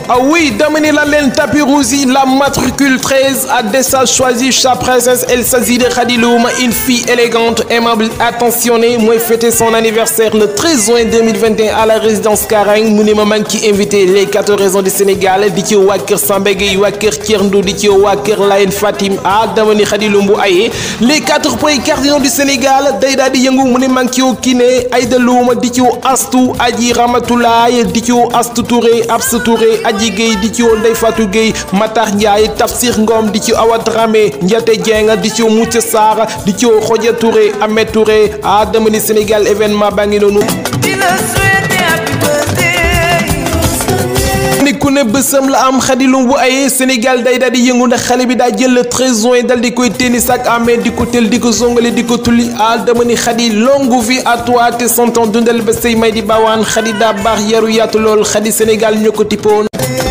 ah oui dama ni la leen tapis rouge yi la matricule 13 a déjà choisi sa princesse elle s'agit de Khady Loum une fille élégante aimable attentionnée mooy fêter son anniversaire le 13 juin 2021 à la résidence Karang mu ne ma maa ngi ci invité les quatre régions du Sénégal di ci waa kër Samba Gueye waa kër Thierno di ci waa kër Layène Fatim ah dama ni Khady Loum bu ayee les quatre points cardinaux du Sénégal day daal di yëngu mu ne maa ngi ci woo Kiné Aïda Loum di ci woo Astou Aji Ramatoulaye di ci woo Astou Touré Absa Touré Aji Gueye di ci woo Ndeye Fatou Gueye Matar Ndiaye Tafsir Ngom di ci Awa Dramé Ndiaté Dieng di ci woo Moussa Sarr di ci woo Khoudia Touré Ahmed Touré ah dama ni Sénégal événement baa ngi noonu. ni ku ne bësam la am Khady Loum bu ayee Sénégal day daal di yëngu ndax xale bi daa jël le 13 juin dal di koy tennis ak amee di ko tel di ko zongale di ko tulli ah dama ni Khady longue vie à toi te son temps dundal ba say may di bawaan Khady daa baax yaru yaatu lool Khady Sénégal ñoo ko tippoon